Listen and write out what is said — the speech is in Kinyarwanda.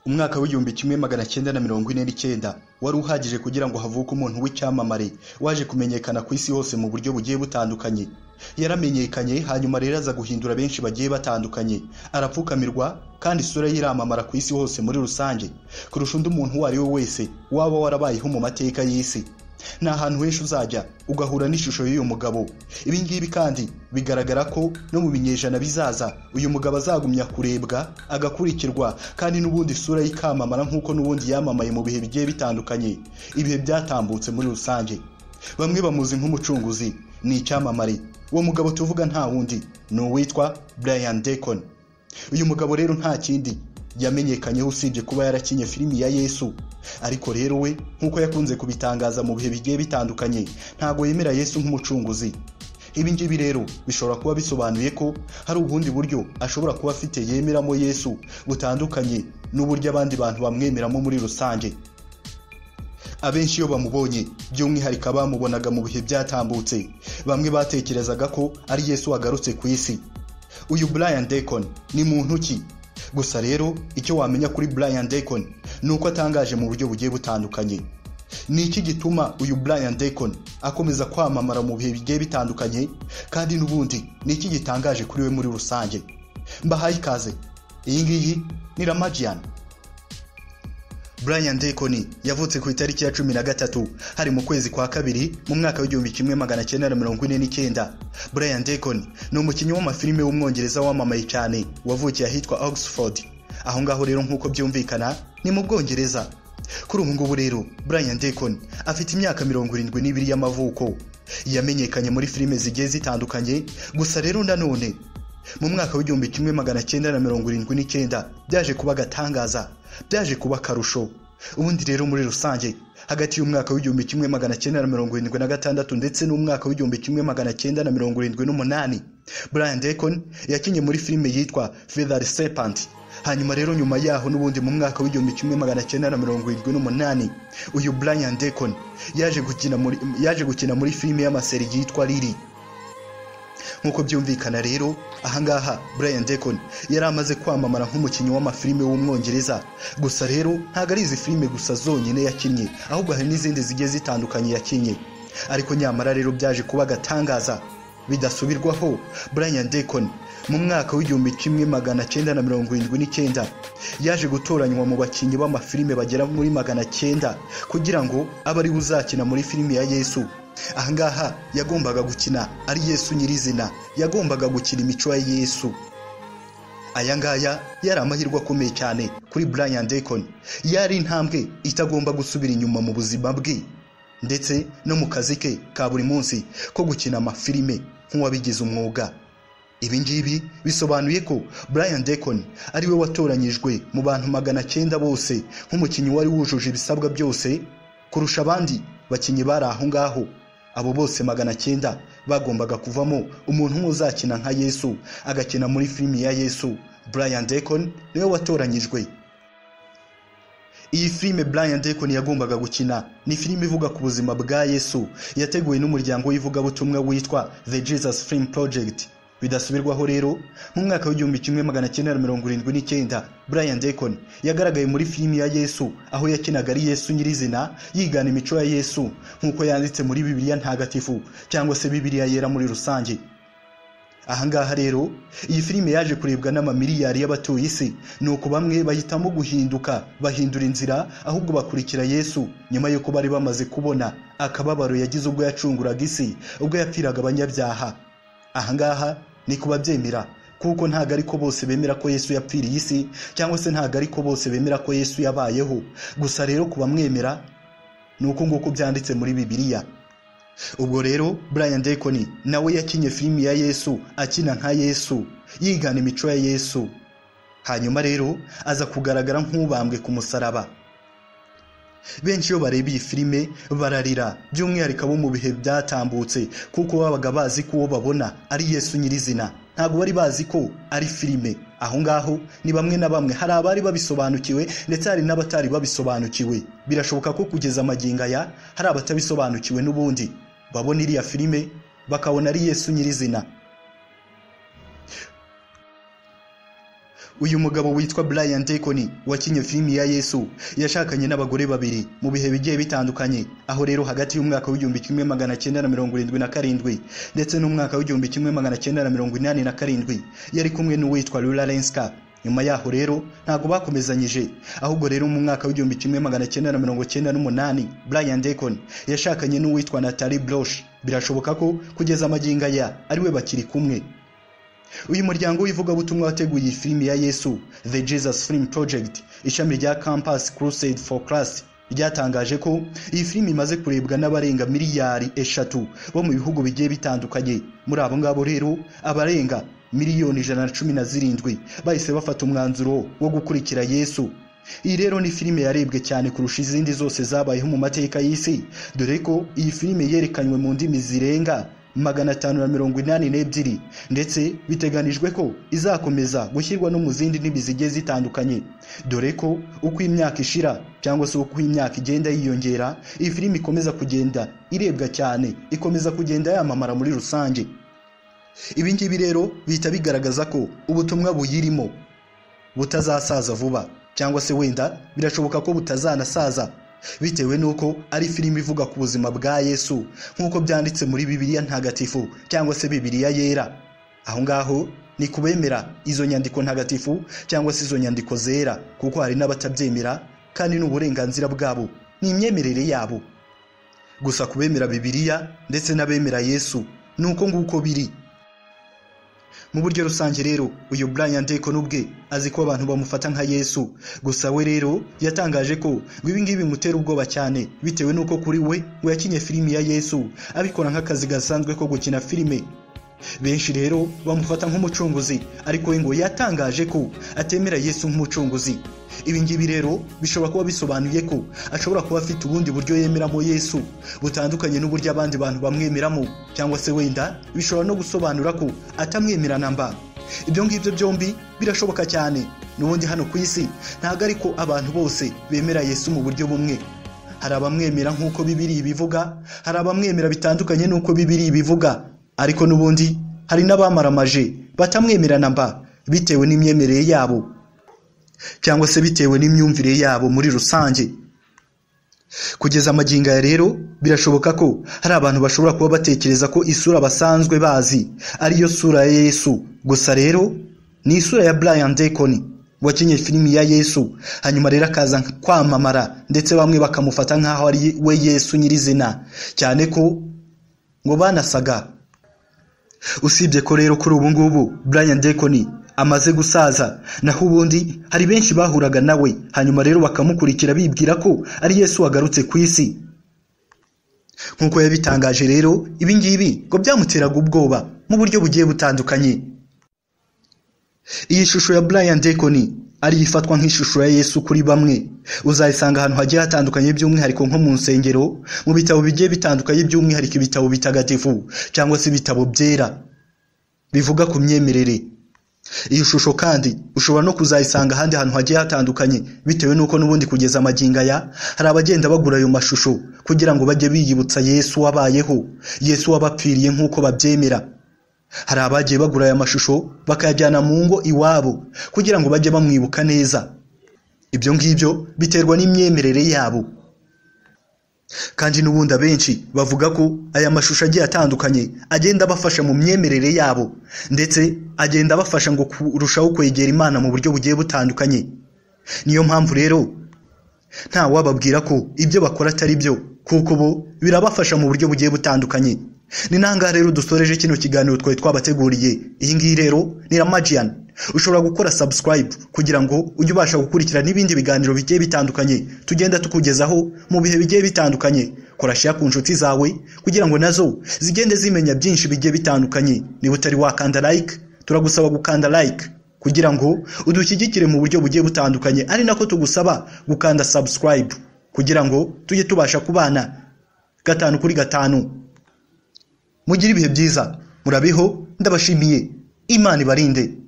umwaka w'igihumbi kimwe magana cyenda na mirongo ine n'icyenda wari uhagije kugira ngo havuke umuntu w'icyamamare waje kumenyekana ku isi hose mu buryo bugiye butandukanye yaramenyekanye hanyuma rero aza guhindura benshi bagiye batandukanye arapfukamirwa kandi isura ye iramamara ku isi hose muri rusange kurusha undi muntu uwo ari we wese waba warabayeho mu mateka y'isi ni ahantu henshi uzajya ugahura n'ishusho y'uyu mugabo ibi ngibi kandi bigaragara ko no mu binyejana bizaza uyu mugabo azagumya kurebwa agakurikirwa kandi n'ubundi isura y'ikamamara nk'uko n'ubundi yamamaye mu bihe bigiye bitandukanye ibihe byatambutse muri rusange bamwe bamuzi nk'umucunguzi ni icyamamare uwo mugabo tuvuga nta wundi ni uwitwa brian Deacon uyu mugabo rero nta kindi yamenyekanyeho usibye kuba yarakinye filimi ya yesu ariko rero we nk'uko yakunze kubitangaza mu bihe bigiye bitandukanye ntabwo yemera yesu nk'umucunguzi ibi ngibi rero bishobora kuba bisobanuye ko hari ubundi buryo ashobora kuba afite yemeramo yesu butandukanye n'uburyo abandi bantu bamwemeramo muri rusange abenshi iyo bamubonye by'umwihariko abamubonaga mu bihe byatambutse bamwe batekerezaga ko ari yesu wagarutse ku isi uyu brian Deacon ni muntu ki gusa rero icyo wamenya kuri brian Deacon ni uko atangaje mu buryo bugiye butandukanye ni iki gituma uyu brian Deacon akomeza kwamamara mu bihe bigiye bitandukanye kandi n'ubundi ni iki gitangaje kuri we muri rusange mbahaye ikaze iyi ngiyi ni ramagian brian Deacon yavutse ku itariki ya cumi na gatatu hari mu kwezi kwa kabiri mu mwaka w'igihumbi kimwe magana cyenda na mirongo ine n'icyenda brian Deacon ni umukinnyi w'amafilime w'umwongereza wamamaye cyane wavukiye ahitwa oxford aho ngaho rero nk'uko byumvikana ni mu bwongereza kuri ubu ngubu rero brian Deacon afite imyaka mirongo irindwi n'ibiri y'amavuko yamenyekanye muri filime zigiye zitandukanye gusa rero nanone mu mwaka w'igihumbi kimwe magana cyenda na mirongo irindwi n'icyenda byaje kuba agatangaza byaje kuba akarusho ubundi rero muri rusange hagati y'umwaka w'igihumbi kimwe magana cyenda na mirongo irindwi na gatandatu ndetse n'umwaka w'igihumbi kimwe magana cyenda na mirongo irindwi n'umunani brian Deacon yakinnye muri filime yitwa feather serpent hanyuma rero nyuma yaho n'ubundi mu mwaka w'igihumbi kimwe magana cyenda na mirongo irindwi n'umunani uyu brian Deacon yaje gukina muri yaje gukina muri filime y'amaseri yitwa lili nk'uko byumvikana rero ahangaha brian Deacon yari amaze kwamamara nk'umukinnyi w'amafilime w'umwongereza gusa rero ntabwo ari izi filime gusa zonyine yakinnye ahubwo hari n'izindi zigiye zitandukanye yakinnye ariko nyamara rero byaje kuba agatangaza bidasubirwaho brian Deacon mu mwaka w'igihumbi kimwe magana cyenda na mirongo irindwi n'icyenda yaje gutoranywa mu bakinnyi b'amafilime bagera muri magana cyenda kugira ngo abe ari we uzakina muri filime ya yesu ahangaha yagombaga gukina ari yesu nyirizina yagombaga gukina imico ya yesu aya ngaya yari amahirwe akomeye cyane kuri brian Deacon yari intambwe itagomba gusubira inyuma mu buzima bwe ndetse no mu kazi ke ka buri munsi ko gukina amafilime nk'uwabigize umwuga ibi ngibi bisobanuye ko brian Deacon ari we watoranyijwe mu bantu magana cyenda bose nk'umukinnyi wari wujuje ibisabwa byose kurusha abandi bakinnyi bari aho ngaho abo bose magana cyenda bagombaga kuvamo umuntu umwe uzakina nka yesu agakina muri filimi ya yesu brian Deacon niwe watoranyijwe iyi filime brian Deacon yagombaga gukina ni filime ivuga ku buzima bwa yesu yateguwe n'umuryango w'ivugabutumwa witwa the jesus film project bidasubirwaho rero mu mwaka w'igihumbi kimwe magana cyenda na mirongo irindwi n'icyenda brian Deacon yagaragaye muri filimi ya yesu aho yakinaga ari yesu nyirizina yigana imico ya yesu nk'uko yanditse muri bibiliya ntagatifu cyangwa se bibiliya yera muri rusange ahangaha rero iyi filime yaje kurebwa n'amamiliyari y'abatuye isi ni uko bamwe bahitamo guhinduka bahindura inzira ahubwo bakurikira yesu nyuma y'uko bari bamaze kubona akababaro yagize ubwo yacunguraga isi ubwo yapfiraga abanyabyaha ahangaha ni kubabyemera kuko ntabwo ari ko bose bemera ko yesu yapfiriye isi cyangwa se ntabwo ari ko bose bemera ko yesu yabayeho gusa rero kubamwemera ni uko nguko byanditse muri bibiliya ubwo rero brian Deacon nawe yakinye filimi ya yesu akina nka yesu yigana imico ya yesu hanyuma rero aza kugaragara nk'ubambwe ku musaraba benshi iyo bareba iyi filime bararira by'umwihariko abo mu bihe byatambutse kuko babaga bazi ko uwo babona ari yesu nyirizina ntabwo bari bazi ko ari filime aho ngaho ni bamwe na bamwe hari abari babisobanukiwe ndetse hari n'abatari babisobanukiwe birashoboka ko kugeza amagingo aya hari abatabisobanukiwe n'ubundi babona iriya filime bakabona ari yesu nyirizina uyu mugabo witwa Brian Deacon wakinnye filimi ya Yesu yashakanye n'abagore babiri mu bihe bigiye bitandukanye aho rero hagati y'umwaka w'igihumbi kimwe magana cyenda na mirongo irindwi na karindwi ndetse n'umwaka w'igihumbi kimwe magana cyenda na mirongo inani na karindwi yari kumwe n'uwitwa Lula Lenska nyuma yaho rero ntabwo bakomezanyije ahubwo rero mu mwaka w'igihumbi kimwe magana cyenda na mirongo cyenda n'umunani Brian Deacon yashakanye n'uwitwa Natalie Bloch birashoboka ko kugeza amagingo aya ariwe bakiri kumwe uyu muryango w'ivugabutumwa wateguye iyi filimi ya yesu the jesus film project ishami rya campus crusade for class ryatangaje ko iyi filimi imaze kurebwa n'abarenga miliyari eshatu bo mu bihugu bigiye bitandukanye muri abo ngabo rero abarenga miliyoni ijana na cumi na zirindwi bahise bafata umwanzuro wo gukurikira yesu iyi rero ni filime yarebwe cyane kurusha izindi zose zabayeho mu mateka y'isi dore ko iyi filime yerekanywe mu ndimi zirenga magana atanu na mirongo inani n'ebyiri ndetse biteganijwe ko izakomeza gushyirwa no mu zindi ndimi zigiye zitandukanye dore ko uko imyaka ishira cyangwa se uko imyaka igenda yiyongera iyi filimi ikomeza kugenda irebwa cyane ikomeza kugenda yamamara muri rusange ibi ngibi rero bihita bigaragaza ko ubutumwa buyirimo butazasaza vuba cyangwa se wenda birashoboka ko butazanasaza bitewe n'uko ari filime ivuga ku buzima bwa yesu nk'uko byanditse muri bibiliya ntagatifu cyangwa se bibiliya yera aho ngaho ni kubemera izo nyandiko ntagatifu cyangwa se izo nyandiko zera kuko hari n'abatabyemera kandi ni uburenganzira bwabo ni imyemerere yabo gusa kubemera bibiliya ndetse n'abemera yesu ni uko nguko biri mu buryo rusange rero uyu Brian Deacon ubwe azi ko abantu bamufata nka Yesu gusa we rero yatangaje ko ngo ibi ngibi bimutera ubwoba cyane bitewe n'uko kuri we ngo yakinye filimi ya Yesu abikora nk'akazi gasanzwe ko gukina filime benshi rero bamufata nk'umucunguzi ariko we ngo yatangaje ko atemera Yesu nk'umucunguzi ibi ngibi rero bishobora kuba bisobanuye ko ashobora kuba afite ubundi buryo yemeramo Yesu butandukanye n'uburyo abandi bantu bamwemeramo cyangwa se wenda bishobora no gusobanura ko atamwemera namba ibyo ngibyo byombi birashoboka cyane n'ubundi hano ku isi ntabwo ariko abantu bose bemera Yesu mu buryo bumwe hari abamwemera nk'uko bibiri ibivuga hari abamwemera bitandukanye n'uko bibiri ibivuga ariko n'ubundi hari n'abamaramaje batamwemera namba bitewe n'imyemerere yabo cyangwa se bitewe n'imyumvire yabo muri rusange kugeza amagingo aya rero birashoboka ko hari abantu bashobora kuba batekereza ko isura basanzwe bazi ariyo sura ya yesu gusa rero ni isura ya brian Deacon wakinnye filimi ya yesu hanyuma rero akaza kwamamara ndetse bamwe bakamufata nk'aho ari we yesu nyirizina cyane ko ngo banasaga usibye ko rero kuri ubu ngubu brian Deacon amaze gusaza naho ubundi hari benshi bahuraga nawe hanyuma rero bakamukurikira bibwira ko ari yesu wagarutse ku isi nk'uko yabitangaje rero ibi ngibi ngo byamuteraga ubwoba mu buryo bugiye butandukanye iyi shusho ya brian Deacon ariyo ifatwa nk'ishusho ya yesu kuri bamwe uzayisanga ahantu hagiye hatandukanye by'umwihariko nko mu nsengero mu bitabo bigiye bitandukanye by'umwihariko ibitabo bitagatifu cyangwa se ibitabo byera bivuga ku myemerere iyi shusho kandi ushobora no kuzayisanga ahandi hantu hagiye hatandukanye bitewe n'uko n'ubundi kugeza amagingo aya hari abagenda bagura ayo mashusho kugira ngo bajye biyibutsa yesu wabayeho yesu wabapfiriye nk'uko babyemera hari abagiye bagura aya mashusho bakayajyana mu ngo iwabo kugira ngo bajye bamwibuka neza ibyo ngibyo biterwa n'imyemerere yabo kandi n'ubundi abenshi bavuga ko aya mashusho agiye atandukanye agenda abafasha mu myemerere yabo ndetse agenda abafasha ngo kurushaho kwegera imana mu buryo bugiye butandukanye niyo mpamvu rero nta wababwira ko ibyo bakora atari byo kuko bo birabafasha mu buryo bugiye butandukanye ni nangaha rero dusoreje kino kiganiro twari twabateguriye iyi ngiyi rero ni ramajiyani ushobora gukora subscribe kugira ngo ujye ubasha gukurikira n'ibindi biganiro bigiye bitandukanye tugenda tukugezaho mu bihe bigiye bitandukanye kora share ku nshuti zawe kugira ngo nazo zigende zimenya byinshi bigiye bitandukanye niba utari wakanda like turagusaba gukanda like kugira ngo udushyigikire mu buryo bugiye butandukanye ari nako tugusaba gukanda subscribe kugira ngo tujye tubasha kubana gatanu kuri gatanu mugire ibihe byiza murabeho ndabashimiye imana ibarinde